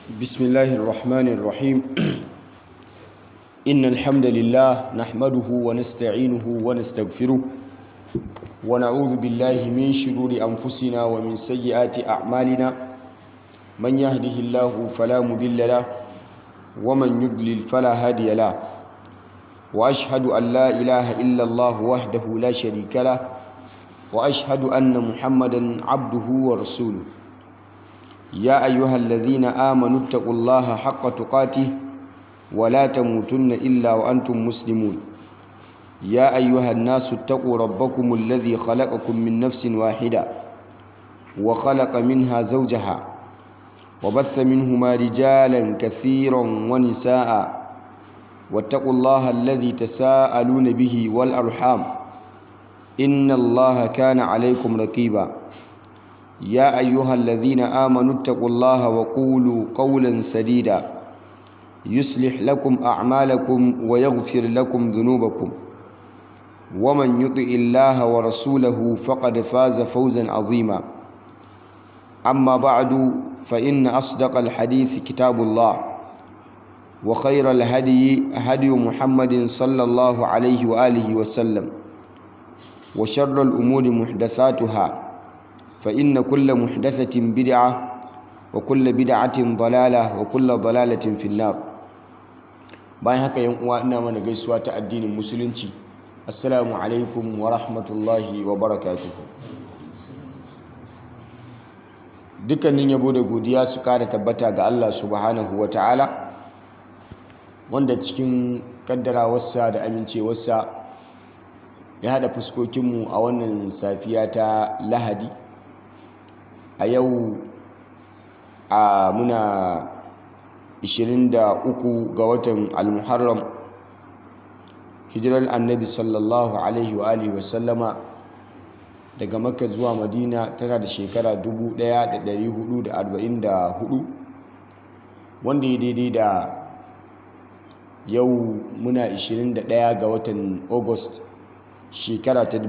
بسم الله الرحمن الرحيم إن الحمد لله نحمده ونستعينه ونستغفره ونعوذ بالله من شرور أنفسنا ومن سيئات أعمالنا من يهده الله فلا مضل له ومن يضلل فلا هادي له وأشهد أن لا إله إلا الله وحده لا شريك له وأشهد أن محمدا عبده ورسوله يا أيها الذين آمنوا اتقوا الله حق تقاته ولا تموتن إلا وأنتم مسلمون يا أيها الناس اتقوا ربكم الذي خلقكم من نفس واحدة وخلق منها زوجها وبث منهما رجالا كثيرا ونساء واتقوا الله الذي تساءلون به والأرحام إن الله كان عليكم رقيبا يا أيها الذين آمنوا اتقوا الله وقولوا قولا سديدا يصلح لكم أعمالكم ويغفر لكم ذنوبكم ومن يطع الله ورسوله فقد فاز فوزا عظيما أما بعد فإن أصدق الحديث كتاب الله وخير الهدي هدي محمد صلى الله عليه وآله وسلم وشر الأمور محدثاتها فإن كل محدثة بدعة وكل بدعة ضلالة وكل ضلالة في النار bayan haka yan uwa ina mana gaisuwa ta addinin musulunci assalamu alaikum wa rahmatullahi wa barakatuhu dukkanin yabo da godiya su kara tabbata ga Allah subhanahu wa ta'ala wanda cikin kaddarawarsa da amincewarsa ya haɗa fuskokinmu a wannan safiya ta lahadi a yau a muna 23 ga watan al-muharram hijirar annabi sallallahu alaihi wa alihi wasallama daga makka zuwa madina tana da shekara 1444 wanda ya daidai da yau muna 21 ga watan august shekara ta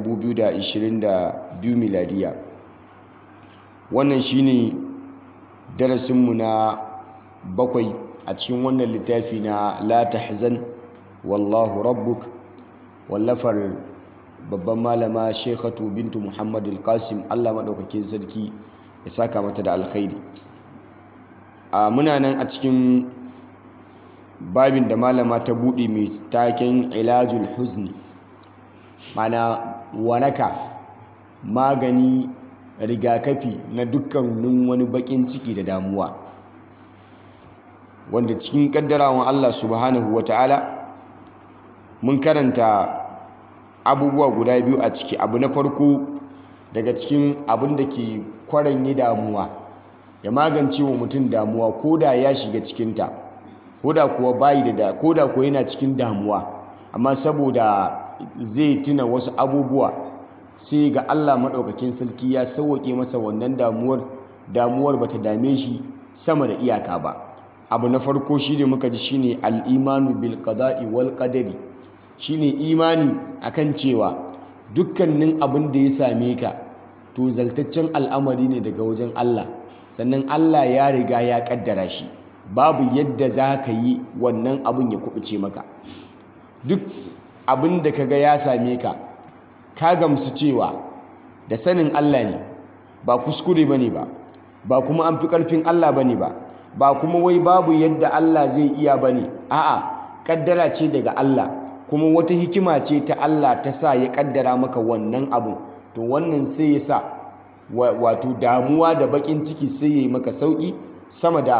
2022 miladiya wannan shine darasinmu na bakwai a cikin wannan littafi na la tahzan wallahu rabbuk wallafar babban malama shekhatu bintu muhammad al-qasim allah maɗaukakin sarki ya saka mata da alkhairi a muna nan a cikin babin da malama ta buɗe mai taken ilajul huzni mana waraka magani rigakafi na dukkanin wani bakin ciki da damuwa wanda cikin kaddarawan Allah subhanahu ta'ala mun karanta abubuwa guda biyu a ciki abu na farko daga cikin abin da ke kwaran yi damuwa ya magance wa mutum damuwa ko da ya shiga cikinta ko da kuwa bayi da ko da kuwa yana cikin damuwa amma saboda zai tuna wasu abubuwa sai ga Allah maɗaukakin sarki ya sauwaƙe masa wannan damuwar damuwar bata dame shi sama da iyaka ba abu na farko shine muka ji shine al-imanu bil qada'i wal qadari shine imani akan cewa dukkanin abin da ya same ka to zaltaccen al'amari ne daga wajen Allah sannan Allah ya riga ya kaddara shi babu yadda za ka yi wannan abin ya kubuce maka duk abin da kaga ya same ka ka gamsu cewa da sanin Allah ne ba kuskure bane ba ba kuma an fi ƙarfin Allah bane ba ba kuma wai babu yadda Allah zai iya bane a'a kaddara ce daga Allah kuma wata hikima ce ta Allah ta sa ya kaddara maka wannan abu to wannan sai ya sa wato damuwa da bakin ciki sai ya yi maka sauki sama da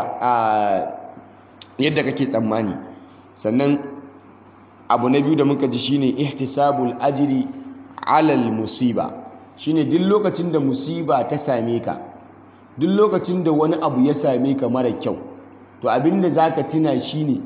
yadda kake tsammani sannan abu na biyu da muka ji shine ihtisabul ajri alal musiba shine duk lokacin da musiba ta same ka duk lokacin da wani abu ya same ka mara kyau to abinda zaka tuna shine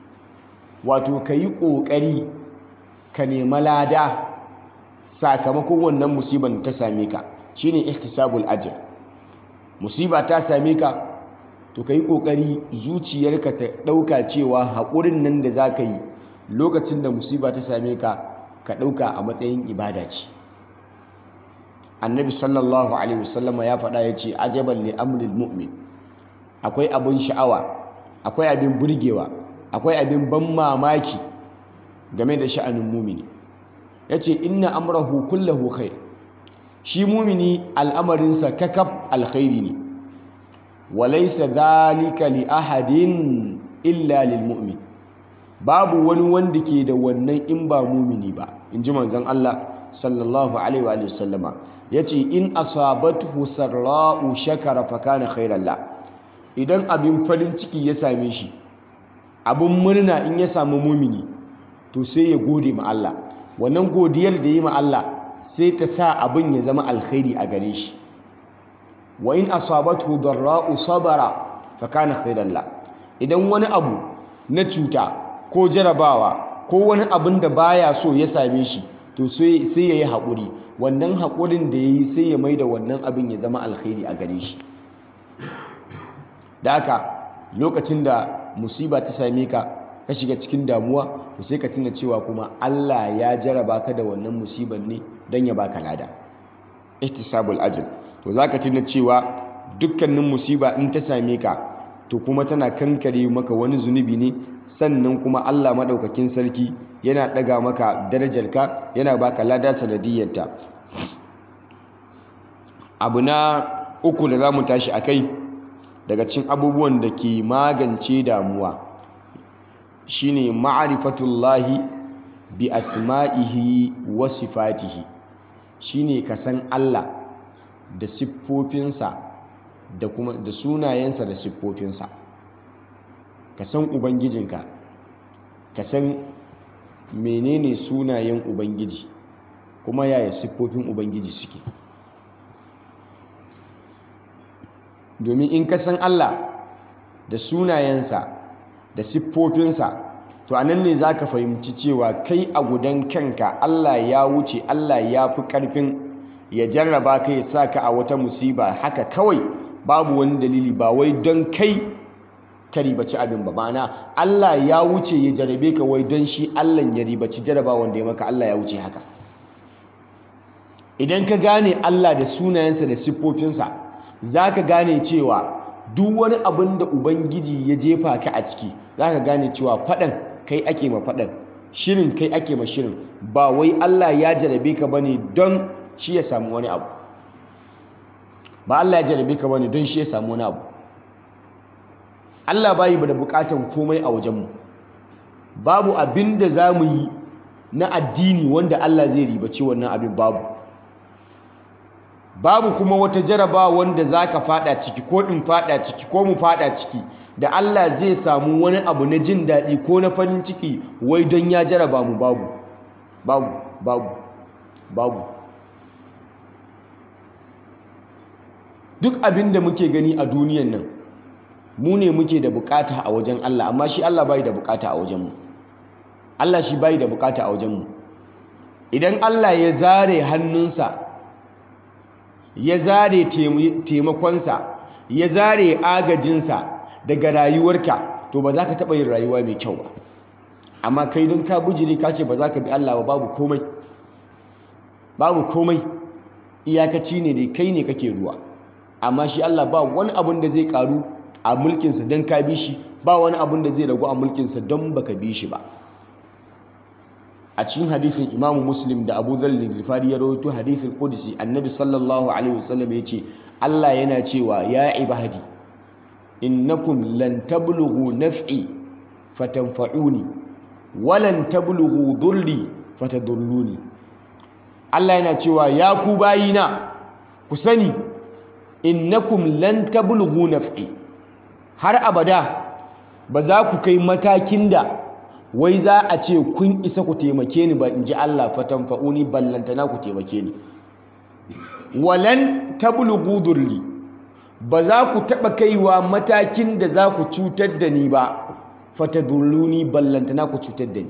wato kayi kokari ka nema lada sakamakon wannan musiban da ta same ka shine ihtisabul ajr musiba ta same ka to kayi kokari zuciyarka ta dauka cewa haƙurin nan da zaka yi lokacin da musiba ta same ka ka ɗauka a matsayin ibada ce annabi sallallahu alaihi wasallama ya faɗa ya ce ajaban li amril mu'min akwai abin sha'awa akwai abin burgewa akwai abin ban mamaki game da sha'anin mumini yace inna amrahu kullahu khair shi mumini al'amarinsa kakaf alkhairi ne walaysa dhalika li ahadin illa lil mu'min babu wani wanda ke da wannan in ba mumini ba inji manzon Allah sallallahu alaihi wa sallama yace in asabathu sarra'u shakara fa kana khairan la idan abin farin ciki ya same shi abin murna in ya samu mumini to sai ya gode ma Allah wannan godiyar da yi ma Allah sai ta sa abin ya zama alkhairi a gare shi wa in asabathu darra'u sabara fa kana khairan la idan wani abu na cuta ko jarabawa ko wani abin da baya so ya same shi to sai sai yayi hakuri wannan hakurin da yayi sai ya maida wannan abin ya zama alkhairi a gare shi da haka lokacin da musiba ta same ka ka shiga cikin damuwa to sai ka tuna cewa kuma Allah ya jaraba ka da wannan musibar ne don ya baka lada ihtisabul ajr to zaka tuna cewa dukkanin musiba in ta same ka to kuma tana kankare maka wani zunubi ne sannan kuma Allah madaukakin sarki yana daga maka darajarka yana baka lada sanadiyyarta abu na uku da zamu tashi akai daga cikin abubuwan da ke magance damuwa shine ma'rifatullahi bi asma'ihi wa sifatihi shine ka san Allah da siffofinsa da kuma da sunayensa da siffofinsa ka san ubangijinka ka san menene sunayen ubangiji kuma yaya siffofin ubangiji suke domin in ka san Allah da sunayensa da siffofinsa to a nan ne za ka fahimci cewa kai a gudan kanka Allah ya wuce Allah ya fi ƙarfin ya jarraba ka ya sa ka a wata musiba haka kawai babu wani dalili ba wai don kai ka ribaci abin ba ma'ana Allah ya wuce ya jarabe ka wai don shi Allah ya ribaci jarraba wanda ya maka Allah ya wuce haka idan ka gane Allah da sunayensa da siffofinsa za ka gane cewa duk wani abin da Ubangiji ya jefa ka a ciki za ka gane cewa faɗan kai ake ma faɗan shirin kai ake ma shirin ba wai Allah ya jarabe ka bane don shi ya samu wani abu ba Allah ya jarabe ka bane don shi ya samu wani abu Allah bayi da bukatan komai a wajenmu babu abin da za mu yi na addini wanda Allah zai ribaci wannan abin babu babu kuma wata jaraba wanda za ka fada ciki ko in fada ciki ko mu fada ciki da Allah zai samu wani abu na jin daɗi ko na farin ciki wai don ya jaraba mu babu babu babu babu duk abin da muke gani a duniyan nan mu ne muke da bukata a wajen Allah amma shi Allah bai da bukata a wajenmu Allah shi bai da bukata a wajenmu idan Allah ya zare hannunsa ya zare taimakonsa ya zare agajinsa daga rayuwarka to ba za ka taɓa yin rayuwa mai kyau ba amma kai don ka bujiri ka ce ba za ka bi Allah ba babu komai babu komai iyakaci ne dai kai ne kake ruwa amma shi Allah ba wani abun da zai karu a mulkinsa don ka bi shi ba wani abun da zai ragu a mulkinsa don baka bi shi ba a cikin hadisin imamu muslim da abu zallin rifari ya rawaito hadisin qudsi annabi sallallahu alaihi wasallam ya ce Allah yana cewa ya ibadi innakum lan tablughu naf'i fatanfa'uni walan tablughu dhurri fatadurruni Allah yana cewa ya ku bayina ku sani innakum lan tablughu naf'i har abada ba za ku kai matakin da wai za a ce kun isa ku taimake ni ba in ji Allah fatan fa'uni ballantana ku taimake ni walan tablughu durri ba za ku taɓa kaiwa matakin da za ku cutar da ni ba fatadurruni ballantana ku cutar da ni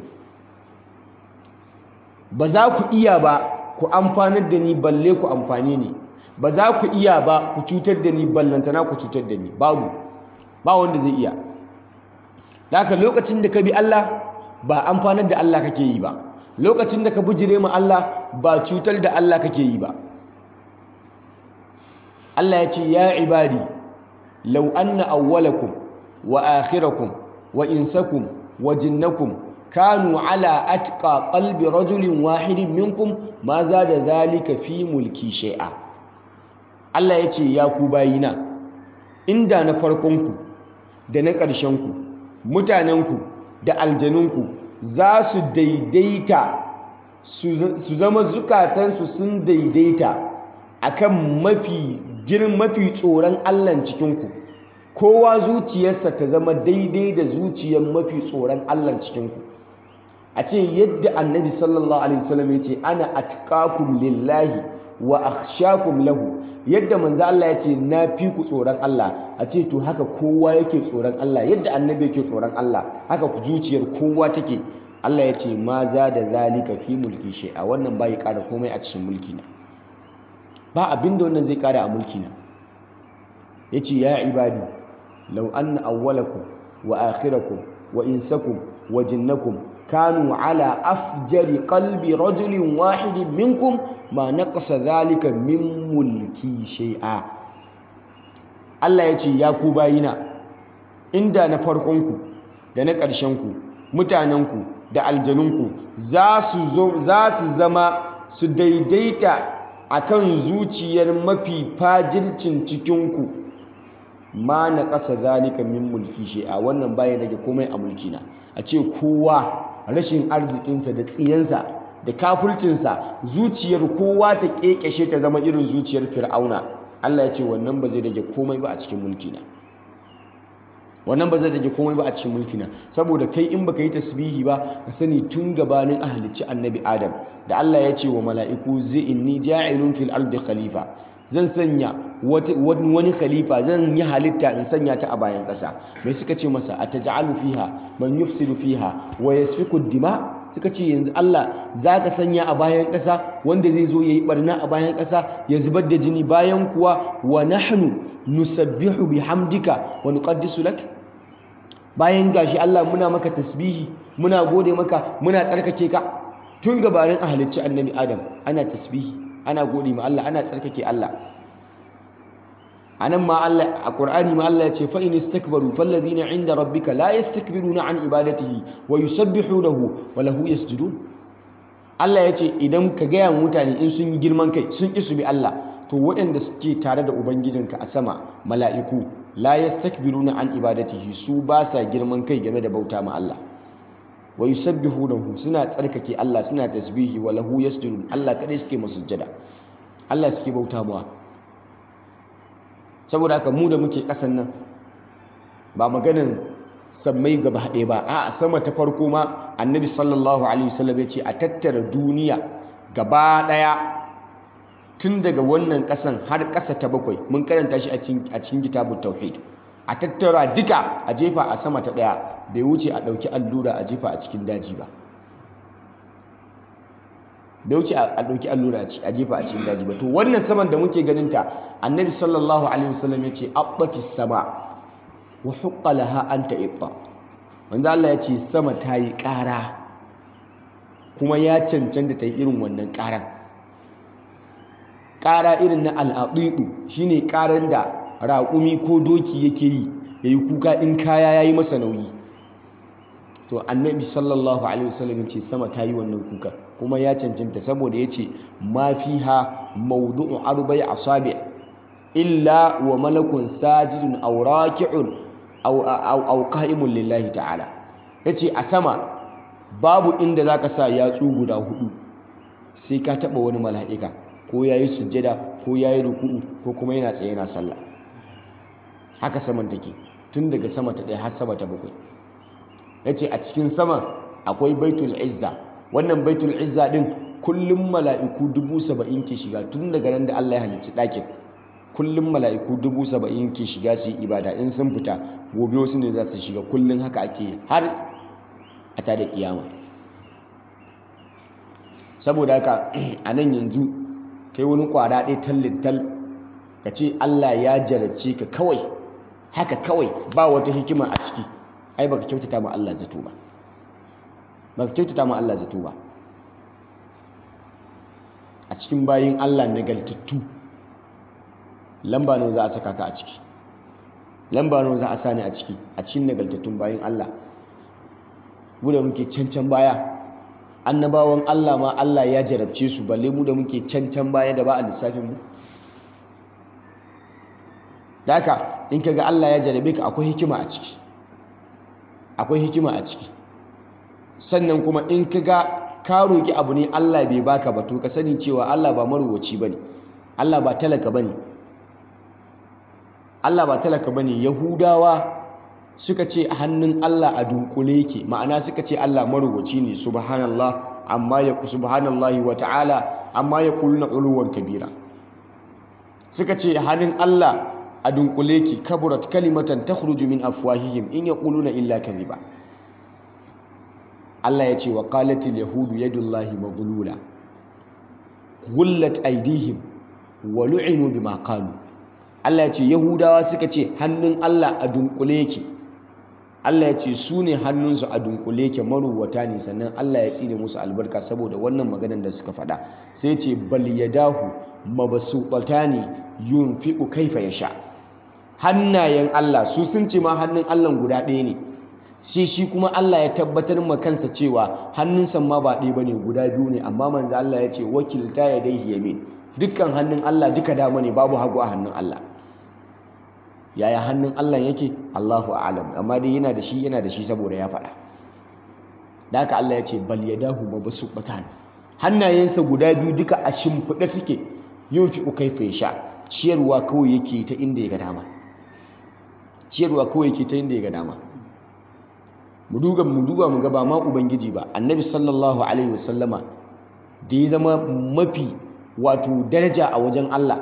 ba za ku iya ba ku amfanar da ni balle ku amfane ni ba za ku iya ba ku cutar da ni ballantana ku cutar da ni babu ba wanda zai iya da haka lokacin da ka bi Allah ba amfanar da Allah kake yi ba lokacin da ka bujire ma Allah ba cutar da Allah kake yi ba Allah ya ce ya ibadi law anna awwalakum wa akhirakum wa insakum wa jinnakum kanu ala atqa qalbi rajulin wahidin minkum ma da zalika fi mulki shay'a Allah ya ce ya ku bayina inda na farkonku da na ƙarshenku mutanenku da aljanunku za su daidaita su zama zukatansu sun daidaita akan mafi girin mafi tsoron Allahn cikinku kowa zuciyarsa ta zama daidai da zuciyar mafi tsoron Allahn cikinku a ce yadda annabi sallallahu alaihi wasallam ya ce ana atqakum lillahi wa akhshakum lahu yadda manzo Allah ya ce na fi ku tsoron Allah a ce to haka kowa yake tsoron Allah yadda annabi yake tsoron Allah haka zuciyar kowa take Allah ya ce ma za da zalika fi mulki shay'a wannan bai ƙara komai a cikin mulki na ba abinda wannan zai ƙara a mulki na yace ya ibadi law anna awwalakum wa akhirakum wa insakum wa jinnakum kanu ala afjari qalbi rajulin wahidin minkum ma naqasa zalika min mulki shay'a Allah ya ce ya ku bayina inda na farkonku da na ƙarshenku mutanenku da aljanunku za su zama su daidaita akan zuciyar mafi fajircin cikinku ma na ƙasa zalika min mulki shay'a wannan baya rage komai a mulkina a ce kowa rashin arzikinsa da tsiyansa da kafulcinsa zuciyar kowa ta kekeshe ta zama irin zuciyar fir'auna Allah ya ce wannan ba zai rage komai ba a cikin mulkina wannan ba zai rage komai ba a cikin mulkina saboda kai in baka yi tasbihi ba ka sani tun gabanin ahalicci annabi adam da Allah ya ce wa mala'iku zai inni ja'ilun fil ardi khalifa zan sanya wani khalifa zan yi halitta in sanya ta a bayan ƙasa mai suka ce masa ataj'alu fiha man yufsidu fiha wa yasfiku dima suka ce yanzu Allah zaka sanya a bayan ƙasa wanda zai zo yayi barna a bayan ƙasa ya zubar da jini bayan kuwa wa nahnu nusabbihu bihamdika wa nuqaddisu lak bayan gashi Allah muna maka tasbihi muna gode maka muna tsarkake ka tun gabanin a halicci annabi Adam ana tasbihi ana gode ma Allah ana tsarkake Allah anan ma Allah a Qur'ani ma Allah ya ce fa in istakbaru fallazina inda rabbika la yastakbiruna an ibadatihi wa yusabbihunahu wa lahu yasjudun Allah ya ce idan ka gaya mutane in sun yi girman kai sun ƙi su bi Allah to waɗanda suke tare da ubangijinka a sama mala'iku la yastakbiruna an ibadatihi su ba sa girman kai game da bauta ma Allah wa yusabbihunahu suna tsarkake Allah suna tasbihi wa lahu yasjudun Allah kadai suke masujjada Allah suke bauta mawa saboda haka mu da muke kasan nan ba maganin sammai gaba ɗaya ba a sama ta farko ma annabi sallallahu alaihi wasallam ya ce a tattara duniya gaba ɗaya tun daga wannan ƙasan har ƙasa ta bakwai mun karanta shi a cikin kitabun tauhid a tattara duka a jefa a sama ta ɗaya bai wuce a ɗauki allura a jefa a cikin daji ba bai wuce a ɗauki allura a jefa a cikin daji ba to wannan saman da muke ganin ta annabi sallallahu alaihi wasallam ya ce abbati sama wa huqqa laha an ta'itta manzo Allah ya ce sama ta yi ƙara kuma ya cancanta ta yi irin wannan ƙaran ƙara irin na al'aɗiɗu shine ƙaran da raƙumi ko doki yake yi ya yi kuka in kaya ya yi masa nauyi to annabi sallallahu alaihi wasallam ce sama ta yi wannan kuka kuma ya cancanta saboda ya ce ma fi ha maudu'un arba'i asabi illa wa malakun sajidun aw raki'un aw qa'imun lillahi ta'ala yace a sama babu inda zaka sa yatsu guda hudu sai ka taba wani mala'ika ko yayi sujjada ko yayi ruku'u ko kuma yana tsaye yana sallah haka saman take tun daga sama ta ɗaya har sama ta bakwai yace a cikin sama akwai baitul izza wannan baitul izza din kullum mala'iku dubu saba'in ke shiga tun daga nan da Allah ya halicci ɗakin kullum mala'iku dubu saba'in ke shiga su yi ibada in sun fita gobe wasu ne za su shiga kullum haka ake har a tada kiyama saboda haka a nan yanzu kai wani kwara ɗaya tallin tal ka ce Allah ya jarabce ka kawai haka kawai ba wata hikima a ciki ai baka kyautata ma Allah zato ba baka kyautata ma Allah zato ba a cikin bayin Allah nagartattu lamba ne za a saka ka a ciki lamba nawa za a sani a ciki a cikin nagartattun bayan Allah mu da muke cancan baya annabawan Allah ma Allah ya jarabce su balle mu da muke cancan baya da ba a lissafin mu da haka in kaga Allah ya jarabe ka akwai hikima a ciki akwai hikima a ciki sannan kuma in kaga ka roki abu ne Allah bai baka ba to ka sani cewa Allah ba maruwaci bane Allah ba talaka bane Allah ba talaka bane Yahudawa suka ce hannun Allah a dunkule yake ma'ana suka ce Allah maruwaci ne subhanallah amma ya subhanallahi wa ta'ala amma ya kuluna uluwan kabira suka ce hannun Allah a dunkule yake kaburat kalimatan takhruju min afwahihim in yaquluna illa kadhiba Allah ya ce wa qalatil yahudu yadullahi maghlula ghullat aydihim wa lu'inu bima qalu Allah ya ce yahudawa suka ce hannun Allah a dunkule yake Allah ya ce su ne hannunsu a dunkule ke maruwata ne sannan Allah ya tsine musu albarka saboda wannan maganar da suka faɗa sai ce bal yadahu mabsuṭatani yunfiqu kaifa yasha hannayen Allah su sun ce ma hannun Allah guda ɗaya ne sai shi kuma Allah ya tabbatar ma kansa cewa hannunsa ma ba ɗaya bane guda biyu ne amma manzo Allah ya ce wakilta yadayhi yamin dukkan hannun Allah duka dama ne babu hagu a hannun Allah yaya hannun Allah yake Allahu a'lam amma dai yana da shi yana da shi saboda ya faɗa da haka Allah ya ce bal yadahu mabsuqatan hannayensa guda biyu duka a shimfiɗe suke yunfiqu kayfa yasha ciyarwa kawai yake ta inda ya ga dama ciyarwa kawai yake ta inda ya ga dama mu duba mu duba mu ga ba ma ubangiji ba annabi sallallahu alaihi wasallama da ya zama mafi wato daraja a wajen Allah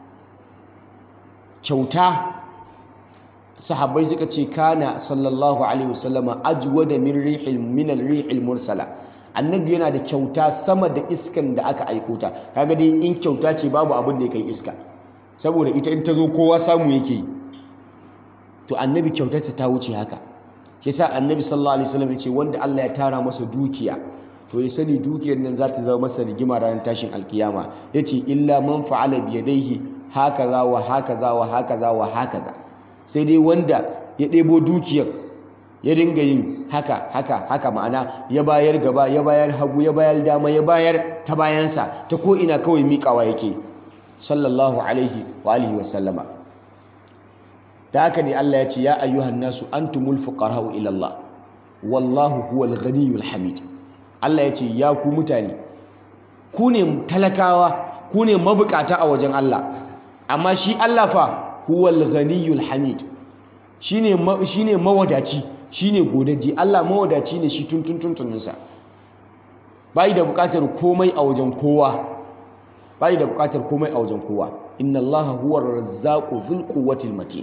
kyauta sahabbai suka ce kana sallallahu alaihi wasallama ajwada min rihil min al-rihil mursala annabi yana da kyauta sama da iskan da aka aiko ta kaga dai in kyauta ce babu abin da ya kai iska saboda ita in ta zo kowa samu yake yi to annabi kyautarsa ta wuce haka shi sa annabi sallallahu alaihi wasallam ya ce wanda Allah ya tara masa dukiya to ya sani dukiyar nan za ta zama masa rigima ranar tashin alkiyama yace illa man fa'ala bi yadayhi hakaza wa hakaza wa hakaza wa hakaza sai dai wanda ya ɗebo dukiyar ya dinga yin haka haka haka ma'ana ya bayar gaba ya bayar hagu ya bayar dama ya bayar ta bayansa ta ko ina kawai miƙawa yake sallallahu alaihi wa alihi wa sallama da haka ne Allah ya ce ya ayyuhan nasu antumul fuqara'u ila Allah wallahu huwal ghaniyyul hamid Allah ya ce ya ku mutane ku ne talakawa ku ne mabukata a wajen Allah amma shi Allah fa huwal ghaniyyul hamid shine shine mawadaci shine godaji Allah mawadaci ne shi tun tun tuntuninsa bai da bukatar komai a wajen kowa bai da bukatar komai a wajen kowa inna allaha huwa razzaqu dhul quwwatil matin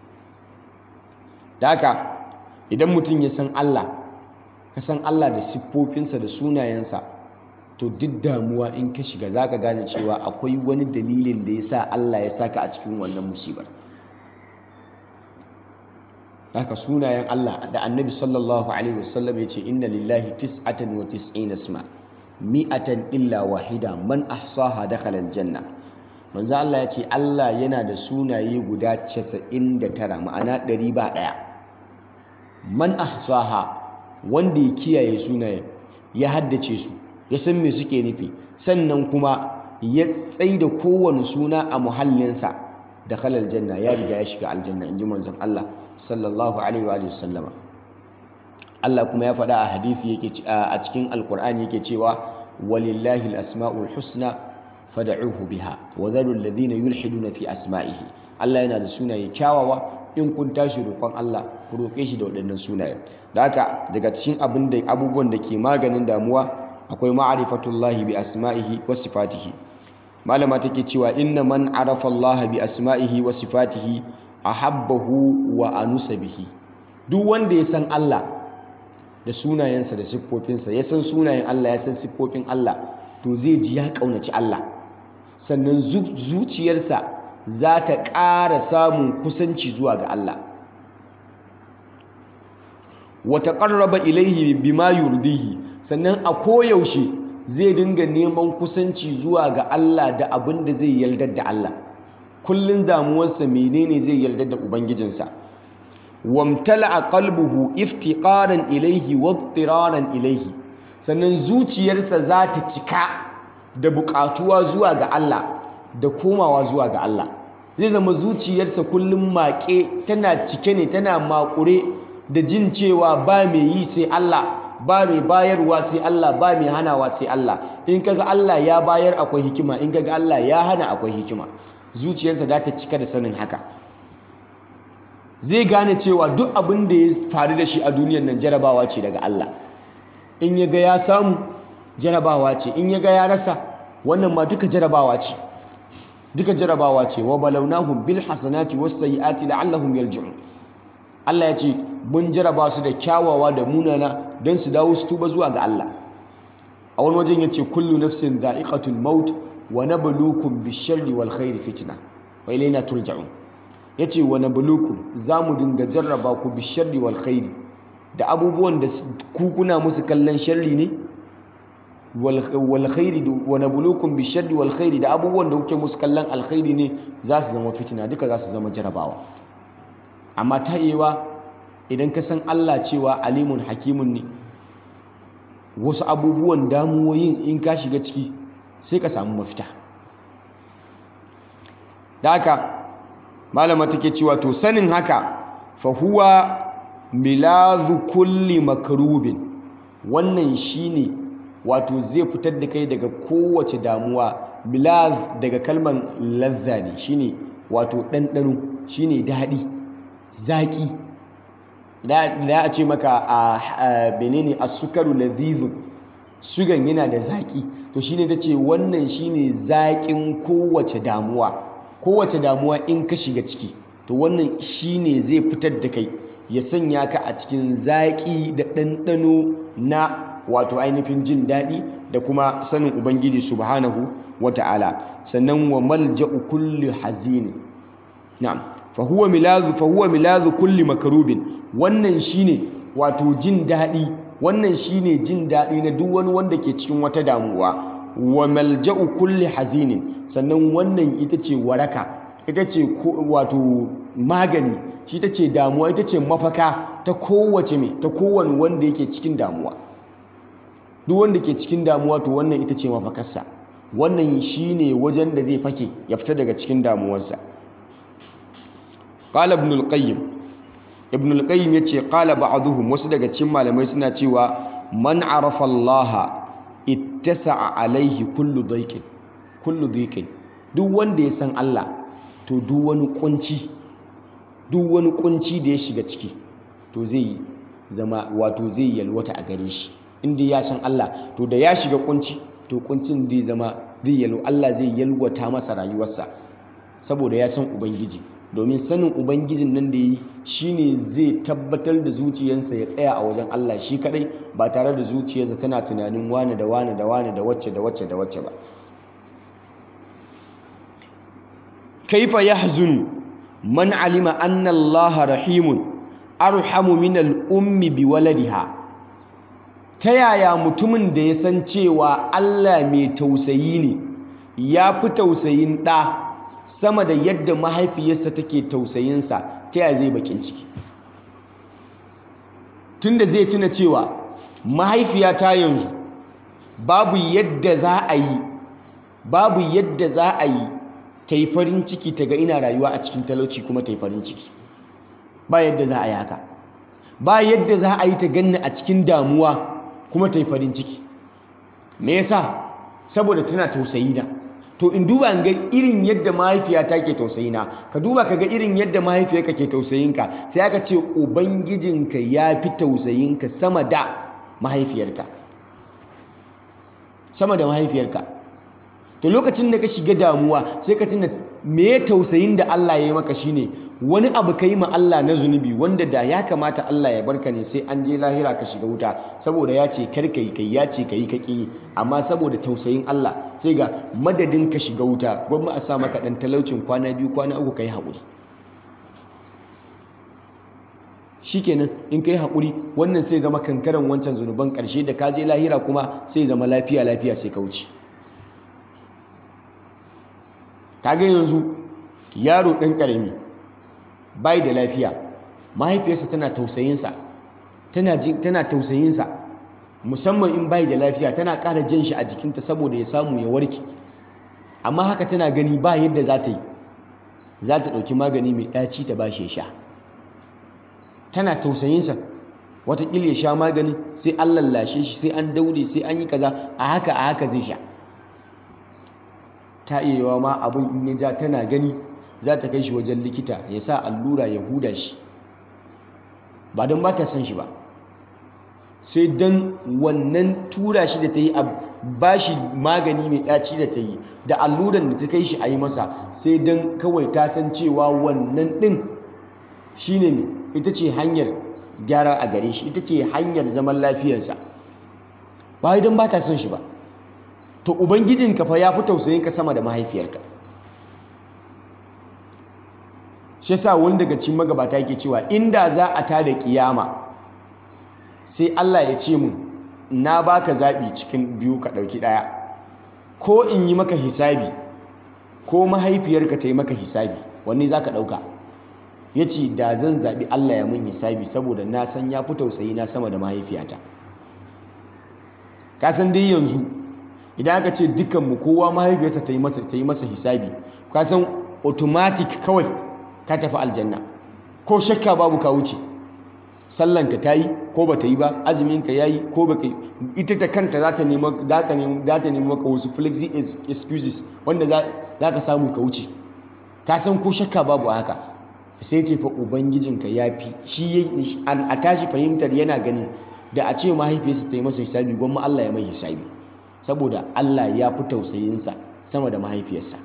da haka idan mutum ya san Allah ka san Allah da siffofinsa da sunayensa to duk damuwa in ka shiga zaka gane cewa akwai wani dalilin da yasa Allah ya saka a cikin wannan musibar haka sunayen Allah da annabi sallallahu alaihi wasallam ya ce inna lillahi tis'atan wa tis'ina isma mi'atan illa wahida man ahsaha dakhala aljanna manzo Allah ya ce Allah yana da sunaye guda 99 ma'ana 100 ba daya man ahsaha wanda ya kiyaye sunayen ya haddace su ya san me suke nufi sannan kuma ya tsaida kowane suna a muhallinsa dakhala aljanna ya riga ya shiga aljanna inji manzon Allah sallallahu alaihi wa sallama Allah kuma ya faɗa a hadisi yake a cikin alkur'ani yake cewa walillahi alasmaul husna fad'uhu biha wa dharul ladina yulhiduna fi asma'ihi Allah yana da sunaye kyawawa in kun tashi roƙon Allah ku roƙe shi da waɗannan sunaye da haka daga cikin abin da abubuwan da ke maganin damuwa akwai ma'rifatullahi bi asma'ihi wa sifatihi malama take cewa inna man arafa Allah bi asma'ihi wa sifatihi ahabbahu wa anusa bihi duk wanda ya san Allah da sunayensa da siffofinsa ya san sunayen Allah ya san siffofin Allah to zai ji ya kaunaci Allah sannan zuciyarsa za ta ƙara samun kusanci zuwa ga Allah wa taqarraba ilayhi bima yurdihi sannan a koyaushe zai dinga neman kusanci zuwa ga Allah da abin da zai yaldar da Allah kullun damuwarsa menene zai yarda da ubangijinsa wamtala'a qalbuhu iftiqaran ilayhi wa ittiraran ilayhi sannan zuciyarsa za ta cika da buƙatuwa zuwa ga Allah da komawa zuwa ga Allah zai zama zuciyarsa kullum maƙe tana cike ne tana maƙure da jin cewa ba mai yi sai Allah ba mai bayarwa sai Allah ba mai hanawa sai Allah in kaga Allah ya bayar akwai hikima in kaga Allah ya hana akwai hikima zuciyarsa za ta cika da sanin haka zai gane cewa duk abin da ya faru da shi a duniyar nan jarabawa ce daga Allah in ya ga ya samu jarabawa ce in ya ga ya rasa wannan ma duka jarabawa ce duka jarabawa ce wa balawnahum bil hasanati was sayyiati la'allahum yarji'un Allah ya ce mun jaraba su da kyawawa da munana don su dawo su tuba zuwa ga Allah a wani wajen ya ce kullu nafsin dha'iqatul maut wa nabluukum bish-sharri wal khairi fitna wa ilayna turja'un yace wa nabluukum zamu dinga jarraba ku bish-sharri wal khairi da abubuwan da ku kuna musu kallon sharri ne wal khairi wa nabluukum bish-sharri wal khairi da abubuwan da kuke musu kallon alkhairi ne za su zama fitina duka za su zama jarabawa amma ta yewa idan ka san Allah cewa alimun hakimun ne wasu abubuwan damuwoyin in ka shiga ciki sai ka samu mafita da haka malama take cewa to sanin haka fa huwa milazu kulli makarubin wannan shine wato zai fitar da kai daga kowace damuwa milaz daga kalmar lazza ne shine wato ɗanɗano shine daɗi zaƙi da a ce maka a benene a sukaru lazizun sugan yana da zaƙi to shine ta ce wannan shine zaƙin kowace damuwa kowace damuwa in ka shiga ciki to wannan shine zai fitar da kai ya sanya ka a cikin zaƙi da ɗanɗano na wato ainihin jin daɗi da kuma sanin ubangiji subhanahu wata'ala sannan wa malja'u kulli hazini na'am fa huwa milazu fa huwa milazu kulli makarubin wannan shine wato jin daɗi wannan shine jin daɗi na duk wani wanda ke cikin wata damuwa wa malja'u kulli hazinin sannan wannan ita ce waraka ita ce wato magani shi ita ce damuwa ita ce mafaka ta kowace me ta kowane wanda yake cikin damuwa duk wanda ke cikin damuwa to wannan ita ce mafakarsa wannan shine wajen da zai fake ya fita daga cikin damuwarsa qala ibn al-qayyim ibn al-qayyim yace qala ba'dhum wasu daga cikin malamai suna cewa man arafa Allah ittasa'a alaihi kullu dhaiqin kullu dhaiqin duk wanda ya san Allah to duk wani kunci duk wani kunci da ya shiga ciki to zai zama wato zai yalwata a gare shi inda ya san Allah to da ya shiga kunci to kuncin zai zama zai yalwa Allah zai yalwata masa rayuwarsa saboda ya san ubangiji domin sanin ubangijin nan da yi shine zai tabbatar da zuciyarsa ya tsaya a wajen Allah shi kadai ba tare da zuciyarsa tana tunanin wane da wane da wane da wacce da wacce da wacce ba kaifa yahzunu man alima anna Allah rahimun arhamu min al-ummi bi waladiha ta yaya mutumin da ya san cewa Allah mai tausayi ne ya fi tausayin ɗa sama da yadda mahaifiyarsa take tausayinsa ta yaya zai bakin ciki tunda zai tuna cewa mahaifiyata yanzu babu yadda za a yi babu yadda za a yi ta yi farin ciki ta ga ina rayuwa a cikin talauci kuma ta yi farin ciki ba yadda za a yi haka ba yadda za a yi ta ganni a cikin damuwa kuma ta yi farin ciki me yasa saboda tana tausayi na to in duba in ga irin yadda mahaifiyata ke tausayi na ka duba ka ga irin yadda mahaifiyarka ke tausayinka sai aka ce ubangijinka ya fi tausayinka sama da mahaifiyarka sama da mahaifiyarka to lokacin da ka shiga damuwa sai ka tuna me tausayin da Allah ya yi maka shine wani abu ka yi ma Allah na zunubi wanda da ya kamata Allah ya barka ne sai an je lahira ka shiga wuta saboda ya ce kar ka yi kai ya ce ka yi ka ƙi amma saboda tausayin Allah sai ga madadin ka shiga wuta gwamma a sa maka ɗan talaucin kwana biyu kwana uku ka yi haƙuri shikenan in ka yi haƙuri wannan sai zama kankaran wancan zunuban ƙarshe da ka je lahira kuma sai zama lafiya lafiya sai ka wuce kaga yanzu yaro ɗan ƙarami bai da lafiya mahaifiyarsa tana tausayinsa tana tana tausayinsa musamman in bai da lafiya tana ƙara jan shi a jikinta saboda ya samu ya warke amma haka tana gani ba yadda za ta yi za ta ɗauki magani mai ɗaci ta ba shi ya sha tana tausayinsa watakila ya sha magani sai an lallashe shi sai an daure sai an yi kaza a haka a haka zai sha ta iya yawa ma abin in ya ja tana gani za ta kai shi wajen likita ya sa allura ya huda shi ba don ba ta son shi ba sai don wannan tura shi da ta yi a ba shi magani mai ɗaci da ta yi da alluran da ta kai shi a yi masa sai don kawai ta san cewa wannan ɗin shi ne ita ce hanyar gyara a gare shi ita ce hanyar zaman lafiyarsa ba don ba ta son shi ba to ubangijinka fa ya fi tausayinka sama da mahaifiyarka shi sa wani daga cikin magabata yake cewa inda za a tada kiyama sai Allah ya ce mun na baka zaɓi cikin biyu ka ɗauki ɗaya ko in yi maka hisabi ko mahaifiyarka ta yi maka hisabi wanne za ka ɗauka ya ce da zan zaɓi Allah ya mun hisabi saboda na san ya fi tausayi na sama da mahaifiyata ka san dai yanzu idan aka ce dukkanmu kowa mahaifiyarsa ta yi masa hisabi ka san automatic kawai ka tafi aljanna ko shakka babu ka wuce sallanka ta yi ko ba ta yi ba azuminka ya yi ko ba ka yi ita ta kanta za ta nemi maka wasu flexi excuses wanda za ka samu ka wuce ka san ko shakka babu a haka sai ce fa ubangijinka ya fi shi a tashi fahimtar yana ganin da a ce mahaifiyarsa ta yi masa hisabi gwamma Allah ya mai hisabi saboda Allah ya fi tausayinsa sama da mahaifiyarsa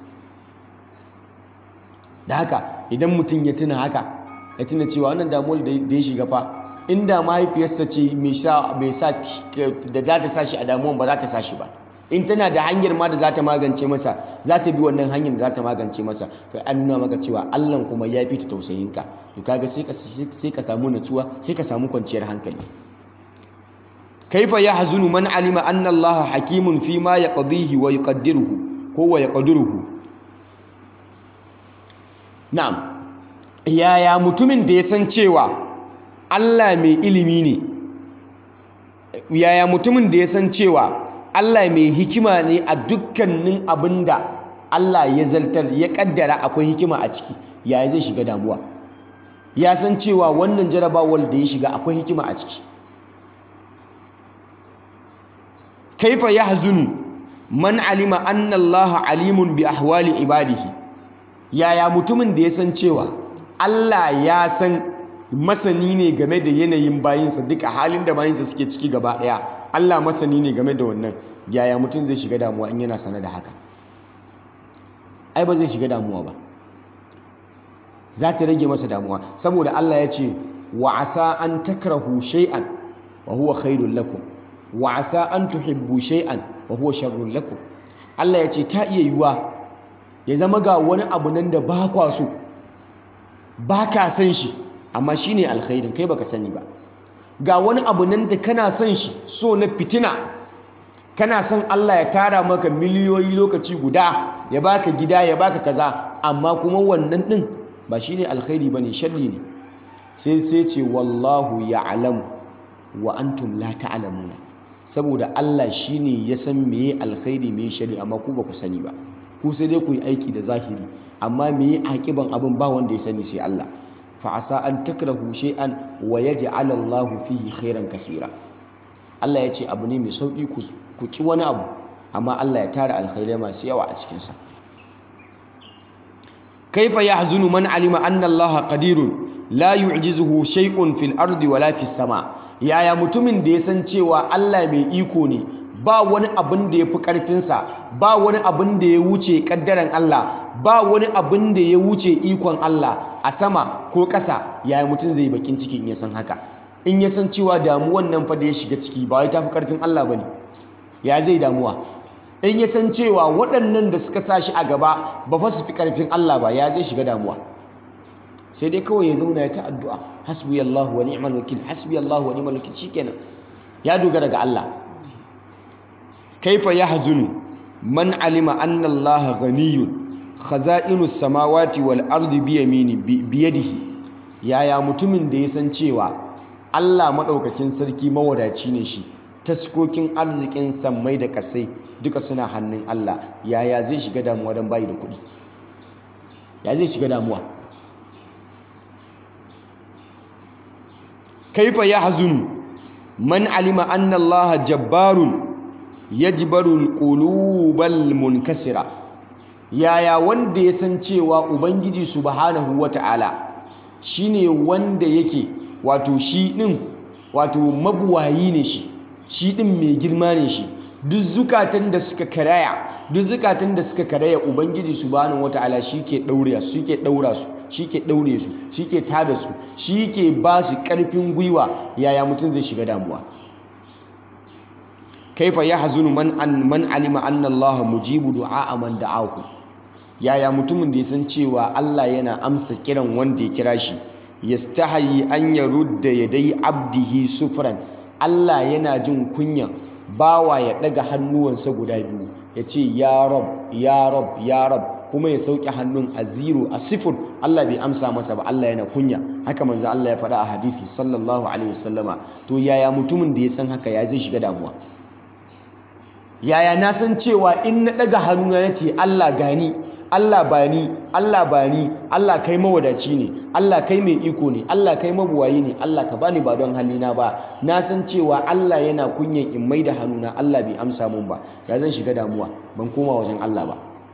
da haka idan mutum ya tuna haka ya tuna cewa wannan damuwar da ya shiga fa inda mahaifiyarsa ce mai sa da za ta sashi a damuwan ba za ta sashi ba in tana da hanyar ma da za ta magance masa za ta bi wannan hanyar da za ta magance masa kai an nuna maka cewa Allah kuma ya fi ta tausayinka to kaga sai ka sai ka samu natsuwa sai ka samu kwanciyar hankali kaifa yahzunu man alima anna Allah hakimun fi ma yaqdihi wa yuqaddiruhu ko wa yaqdiruhu na'am yaya mutumin da ya san cewa Allah mai ilimi ne yaya mutumin da ya san cewa Allah mai hikima ne a dukkanin abinda Allah ya zaltar ya kaddara akwai hikima a ciki yaya zai shiga damuwa ya san cewa wannan jarabawar da ya shiga akwai hikima a ciki kaifa yahzunu man alima anna Allah alimun bi ahwali ibadihi yaya mutumin da ya san cewa Allah ya san masani ne game da yanayin bayinsa duka halin da bayinsa suke ciki gaba daya Allah masani ne game da wannan yaya mutum zai shiga damuwa in yana sana da haka ai ba zai shiga damuwa ba za ta rage masa damuwa saboda Allah ya ce wa asa an takrahu shay'an wa huwa khairul lakum wa asa an tuhibbu shay'an wa huwa sharrul lakum Allah ya ce ta iya yiwuwa ya zama ga wani abu nan da ba kwa so ba ka san shi amma shi ne alkhairin kai baka sani ba ga wani abu nan da kana son shi so na fitina kana son Allah ya tara maka miliyoyi lokaci guda ya baka gida ya baka kaza amma kuma wannan din ba shi ne alkhairi ba ne sharri ne sai sai ce wallahu ya'lamu wa antum la ta'lamuna saboda Allah shine ya san meye alkhairi meye sharri amma ku ba ku sani ba ku sai dai ku yi aiki da zahiri amma me yi akiban abin ba wanda ya sani sai Allah fa asa an takrahu shay'an wa yaj'al Allahu fihi khairan kaseera Allah ya ce abu ne mai sauki ku ku ki wani abu amma Allah ya tara alkhairai masu yawa a cikin sa kaifa yahzunu man alima anna Allah qadirun la yu'jizuhu shay'un fil ardi wala fis sama yaya mutumin da ya san cewa Allah mai iko ne ba wani abin da ya fi ƙarfinsa ba wani abin da ya wuce ƙaddaren Allah ba wani abin da ya wuce ikon Allah a sama ko ƙasa yaya mutum zai bakin ciki in ya san haka in ya san cewa damuwan nan fa da ya shiga ciki ba wai tafi ƙarfin Allah bane ya zai damuwa in ya san cewa waɗannan da suka sa shi a gaba ba fa su fi ƙarfin Allah ba ya zai shiga damuwa sai dai kawai ya zauna ya ta addu'a hasbiyallahu wa ni'mal wakil hasbiyallahu wa ni'mal wakil shikenan ya dogara ga Allah kaifa yahzunu man alima anna Allah ghaniyun khaza'inus samawati wal ardi biyamini biyadihi yaya mutumin da ya san cewa Allah maɗaukakin sarki mawadaci ne shi taskokin arzikin sammai da kasai duka suna hannun Allah yaya zai shiga damuwa don bayi da kuɗi ya zai shiga damuwa kaifa yahzun man alima anna Allah jabbarun yajbaru alqulubal munkasira yaya wanda ya san cewa ubangiji subhanahu wata'ala shine wanda yake wato shi din wato mabuwayi ne shi shi din mai girma ne shi duk zukatan da suka karaya duk zukatan da suka karaya ubangiji subhanahu wata'ala shike daure su shike daura su shike daure su shike tada su shike ba su karfin gwiwa yaya mutum zai shiga damuwa kaifa yahzunu man an man alima anna Allah mujibu du'a man da'ahu yaya mutumin da ya san cewa Allah yana amsa kiran wanda ya kira shi yastahi an yarudda yadai abdihi sufran Allah yana jin kunya bawa ya daga hannuwansa guda biyu ya ce ya rab ya rab ya rab kuma ya sauke hannun a zero a sifir Allah bai amsa masa ba Allah yana kunya haka manzo Allah ya faɗa a hadisi sallallahu alaihi wasallama to yaya mutumin da ya san haka ya zai shiga damuwa yaya na san cewa in na daga hannuna na ce Allah gani Allah ba ni Allah ba ni Allah kai mawadaci ne Allah kai mai iko ne Allah kai mabuwayi ne Allah ka bani ba don halina ba na san cewa Allah yana kunyan in mai da hannuna Allah bai amsa mun ba ya zan shiga damuwa ban koma wajen Allah ba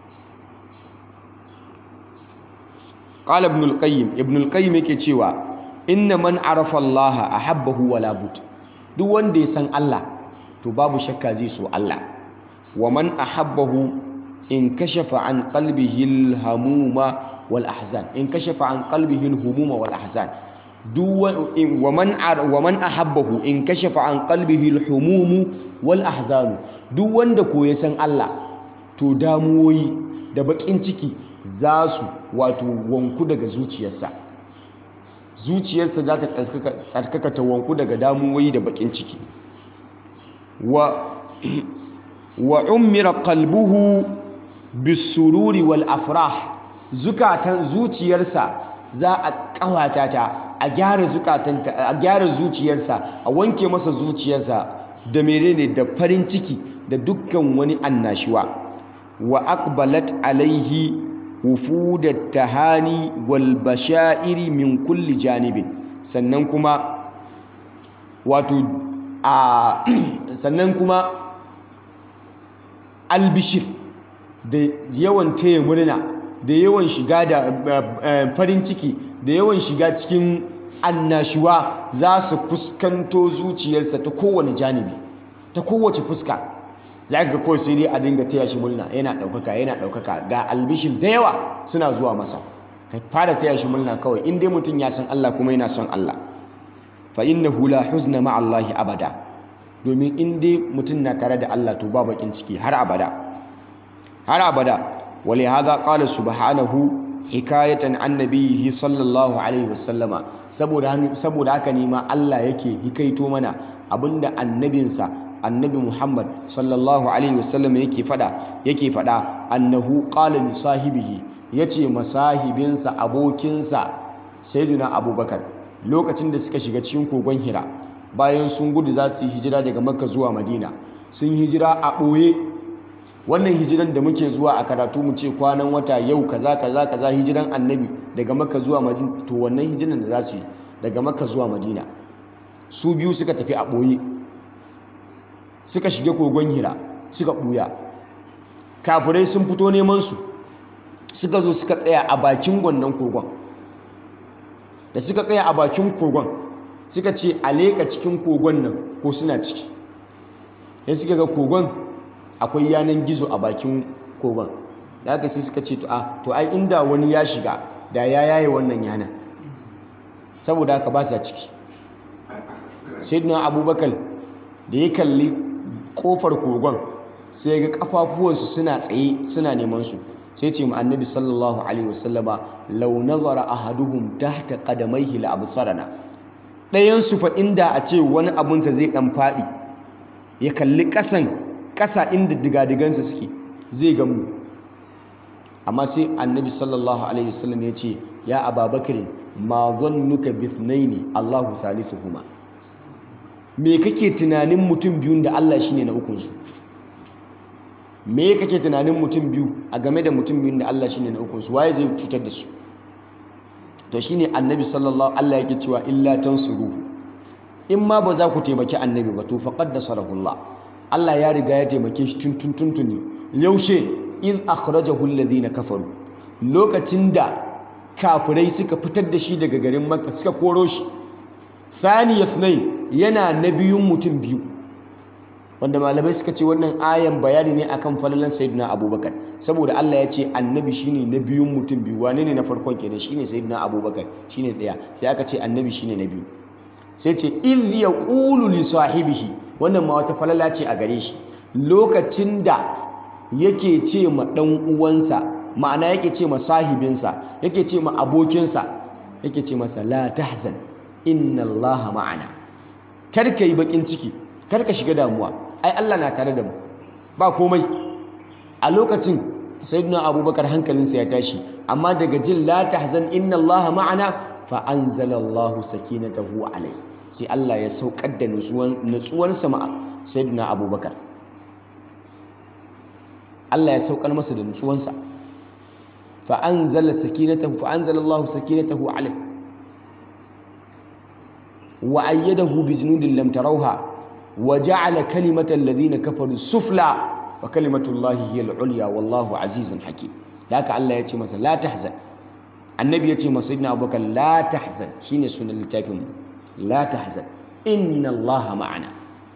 qala ibn al-qayyim ibn al-qayyim yake cewa inna man arafa Allah ahabbahu wala but duk wanda ya san Allah to babu shakka zai so Allah wa man ahabbahu in kashafa an qalbihi al-hamuma wal ahzan in kashafa an qalbihi al-humuma wal ahzan wa man wa man ahabbahu in kashafa an qalbihi al-humum wal ahzan duk wanda ko ya san Allah to damuwoyi da bakin ciki za su wato wanku daga zuciyarsa zuciyarsa za ta tsarkaka ta wanku daga damuwoyi da bakin ciki wa wa ummira qalbuhu bisururi wal afrah zukatan zuciyarsa za a kawata ta a gyara zukatanta a gyara zuciyarsa a wanke masa zuciyarsa da menene da farin ciki da dukkan wani annashuwa wa aqbalat alaihi wufudat tahani wal bashairi min kulli janibin sannan kuma wato a sannan kuma albishir da yawan taya murna da yawan shiga da farin ciki da yawan shiga cikin annashuwa za su fuskanto zuciyarsa ta kowane janibi ta kowace fuska za ka kawai sai dai a dinga taya shi murna yana ɗaukaka yana ɗaukaka ga albishir da yawa suna zuwa masa ka fara taya shi murna kawai in dai mutum ya san Allah kuma yana son Allah fa innahu la huzna ma Allah abada domin in dai mutum na tare da Allah to ba bakin ciki har abada har abada wali hadha qala subhanahu hikayatan an nabiyhi sallallahu alaihi wasallama saboda saboda haka ne ma Allah yake hikaito mana abinda annabinsa annabi Muhammad sallallahu alaihi wasallam yake fada yake fada annahu qala li sahibihi yace masahibinsa abokinsa sayyidina abubakar lokacin da suka shiga cikin kogon hira bayan sun gudu za su yi hijira daga makka zuwa madina sun hijira a ɓoye wannan hijiran da muke zuwa a karatu mu ce kwanan wata yau kaza kaza kaza hijiran annabi daga makka zuwa madina to wannan hijiran da za su yi daga makka zuwa madina su biyu suka tafi a ɓoye suka shiga kogon hira suka ɓuya kafirai sun fito neman su suka zo suka tsaya a bakin wannan kogon da suka tsaya a bakin kogon suka ce a leƙa cikin kogon nan ko suna ciki sai suka ga kogon akwai yanan gizo a bakin kogon da aka sai suka ce to ai inda wani ya shiga da ya yaye wannan yanan saboda haka ba sa ciki sayyidina abubakar da ya kalli kofar kogon sai ga kafafuwansu suna tsaye suna neman su sai ce mu annabi sallallahu alaihi wasallama law nazara ahaduhum tahta qadamayhi la absarana dayan su fa inda a ce wani abunsa zai dan fadi ya kalli kasan kasa inda digadigansa suke zai ga mu amma sai annabi sallallahu alaihi wasallam ya ce ya ababakar ma zannuka bithnaini Allahu salisuhuma me kake tunanin mutum biyun da Allah shine na ukun su me kake tunanin mutum biyu a game da mutum biyun da Allah shine na ukun su waye zai cutar da su to shine annabi sallallahu Allah yake cewa illa tansuruhu in ma ba za ku taimaki annabi ba to faqad nasarahullah Allah ya riga ya taimake shi tun tun tuntuni yaushe iz akhrajahu alladhina kafaru lokacin da kafirai suka fitar da shi daga garin Makka suka koro shi thani yasnai yana na biyun mutum biyu wanda malamai suka ce wannan ayan bayani ne akan falalan sayyidina abubakar saboda Allah ya ce annabi shine na biyun mutum biyu wane ne na farkon kenan shine sayyidina abubakar shine daya sai aka ce annabi shine na biyu sai ce iz yaqulu li sahibihi wannan ma wata falala ce a gare shi lokacin da yake ce ma dan uwansa ma'ana yake ce ma sahibinsa yake ce ma abokinsa yake ce masa la tahzan inna allaha ma'ana kar ka yi bakin ciki kar ka shiga damuwa ai Allah na tare da mu ba komai a lokacin sayyidina abubakar hankalinsa ya tashi amma daga jin la tahzan inna allaha ma'ana fa anzala allahu sakinatahu alai sai Allah ya saukar da nutsuwansa ma sayyidina abubakar Allah ya saukar masa da nutsuwansa fa anzala sakinatahu fa anzala allahu sakinatahu alai wa ayyadahu bi junudin lam tarawha وجعل كلمة الذين كفروا السفلى وكلمة الله هي العليا والله عزيز حكيم لك الله يتي مثلا لا تحزن النبي يتي سيدنا أبو بكر لا تحزن شين سنة التافهم لا تحزن إن الله معنا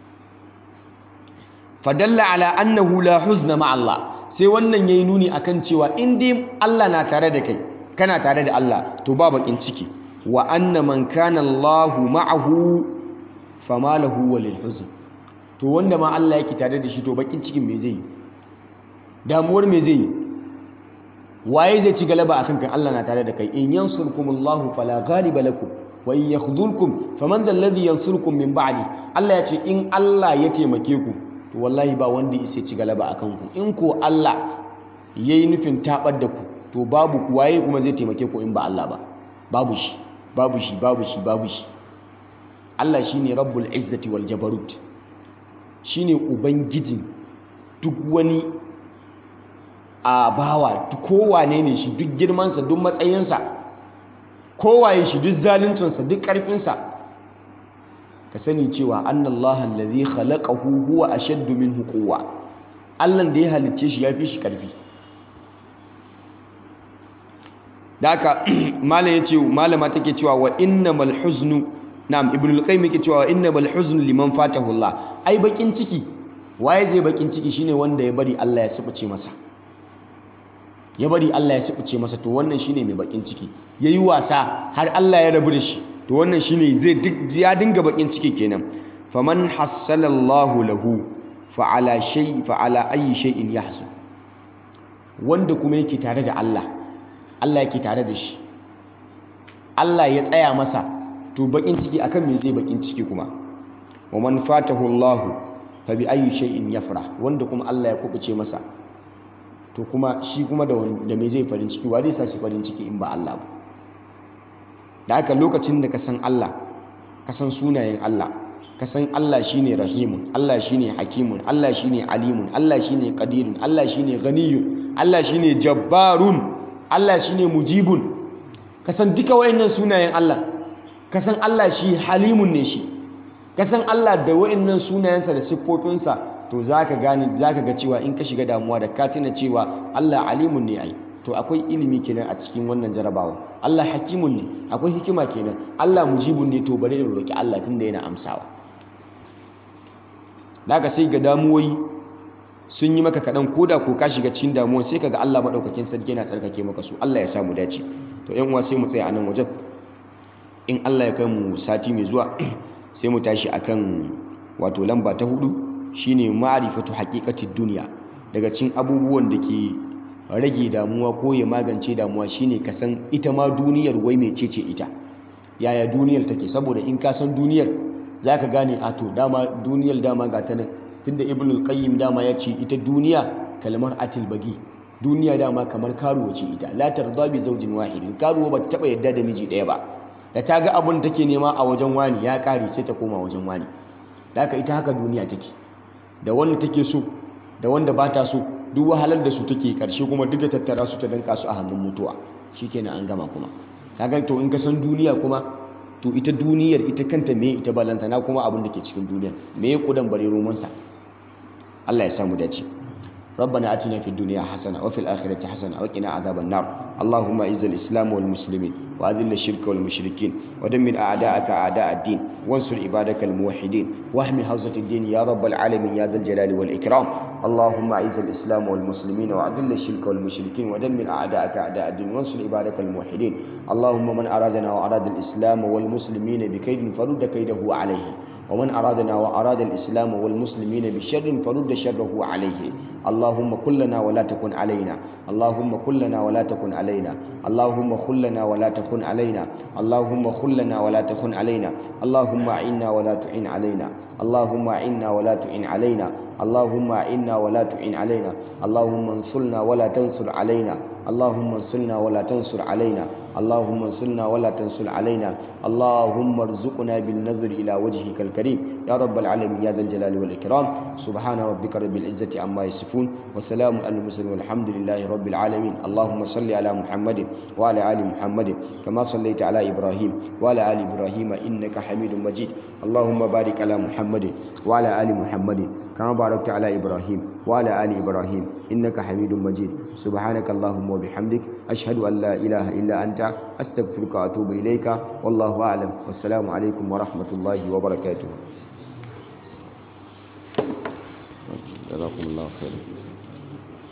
فدل على أنه لا حزن مع الله sai wannan yayi nuni akan cewa in dai Allah na tare da kai kana tare da Allah to ba bakin ciki wa anna man kana Allahu ma'ahu fama lahu walil huzn to wanda ma Allah yake tare da shi to bakin cikin me zai yi damuwar me zai yi waye zai ci galaba akan kan Allah na tare da kai in yansurkumullahu fala ghaliba lakum wa in yakhdhulkum faman dhal ladhi yansurkum min ba'di Allah ya ce in Allah ya taimake ku to wallahi ba wanda ya ci galaba akan ku in ko Allah yayi nufin tabar da ku to babu waye kuma zai taimake ku in ba Allah ba babu shi babu shi babu shi babu shi Allah shi ne rabbul izzati wal jabarut shi ne ubangijin duk wani a bawa kowane ne shi duk girmansa duk matsayinsa kowaye shi duk zaluncinsa duk ƙarfinsa ka sani cewa annallaha allazi khalaqahu huwa ashaddu minhu quwwa Allah da ya halicce shi yafi shi ƙarfi da haka malam yace malama take cewa wa innamal huznu na'am ibn al-qayyim yake cewa innamal huzn liman fatahu Allah ai bakin ciki waye zai bakin ciki shine wanda ya bari Allah ya sifice masa ya bari Allah ya sifice masa to wannan shine mai bakin ciki yayi wasa har Allah ya rabu da shi to wannan shine zai ya dinga bakin ciki kenan faman hassalallahu lahu fa ala shay fa ala ayi shay'in yahzun wanda kuma yake tare da Allah Allah yake tare da shi Allah ya tsaya masa to bakin ciki akan me zai bakin ciki kuma wa man fatahu Allah fa bi ayi shay'in yafrah wanda kuma Allah ya kubuce masa to kuma shi kuma da da me zai farin ciki wa zai sa shi farin ciki in ba Allah ba da haka lokacin da ka san Allah ka san sunayen Allah ka san Allah shine rahimun Allah shine hakimun Allah shine alimun Allah shine qadirun Allah shine ghaniyun Allah shine jabbarun Allah shine mujibun ka san duka wayannan sunayen Allah ka san Allah shi halimun ne shi ka san Allah da wayannan sunayensa da siffofinsa to zaka gane zaka ga cewa in ka shiga damuwa da ka tuna cewa Allah alimun ne ai to akwai ilimi kenan a cikin wannan jarabawa Allah hakimun ne akwai hikima kenan Allah mujibun ne to bare in roki Allah tunda yana amsawa daga sai ga damuwoyi sun yi maka kaɗan koda ko ka shiga cikin damuwa sai kaga Allah maɗaukakin sarki yana tsarkake maka su Allah ya samu dace to yan uwa sai mu tsaya a nan wajen in Allah ya kai mu sati mai zuwa sai mu tashi akan wato lamba ta hudu shine ma'rifatu haqiqatid duniya daga cikin abubuwan da ke rage damuwa ko ya magance damuwa shine ka san ita ma duniyar wai mecece ita yaya duniyar take saboda in ka san duniyar zaka gane a to dama duniyar dama ga ta nan tunda ibn al-qayyim dama ya ce ita duniya kalmar atil bagi duniya dama kamar karuwa ce ita la tarda bi zawjin wahidin karuwa ba ta taba yadda da miji ɗaya ba da ta ga abin da take nema a wajen wani ya ƙare sai ta koma wajen wani da haka ita haka duniya take da wanda take so da wanda ba ta so duk wahalar da su take karshe kuma duka tattara su ta danka su a hannun mutuwa shikenan an gama kuma kaga to in ka san duniya kuma to ita duniyar ita kanta me ita balantana kuma abin da ke cikin duniyar me ya kudan bare romansa Allah ya samu dace ربنا آتنا في الدنيا حسنة وفي الآخرة حسنة وقنا عذاب النار اللهم أعز الإسلام والمسلمين وأذل الشرك والمشركين ودمر أعداءك أعداء الدين وانصر عبادك الموحدين واحمي حوزة الدين يا رب العالمين يا ذا الجلال والإكرام اللهم أعز الإسلام والمسلمين وأذل الشرك والمشركين ودمر أعداءك أعداء الدين وانصر عبادك الموحدين اللهم من أرادنا وأراد الإسلام والمسلمين بكيد فرد كيده عليه ومن أرادنا وأراد الإسلام والمسلمين بشر فرد شره عليه اللهم كلنا ولا تكن علينا اللهم كلنا ولا تكن علينا اللهم خلنا ولا تكن علينا اللهم خلنا ولا تكن علينا اللهم أعنا ولا تعن علينا اللهم أعنا ولا تعن علينا اللهم أعنا ولا تعن علينا اللهم انصرنا ولا تنصر علينا اللهم انصرنا ولا تنصر علينا اللهم انصرنا ولا تنصر علينا اللهم ارزقنا بالنظر إلى وجهك الكريم يا رب العالمين يا ذا الجلال والإكرام سبحان ربك رب العزة عما يصفون وسلام على المرسلين والحمد لله رب العالمين اللهم صل على محمد وعلى آل محمد كما صليت على إبراهيم وعلى آل إبراهيم إنك حميد مجيد اللهم بارك على محمد وعلى آل محمد كما باركت على إبراهيم وعلى آل إبراهيم إنك حميد مجيد سبحانك اللهم وبحمدك أشهد أن لا إله إلا أنت أستغفرك وأتوب إليك والله أعلم والسلام عليكم ورحمة الله وبركاته جزاكم الله خيرا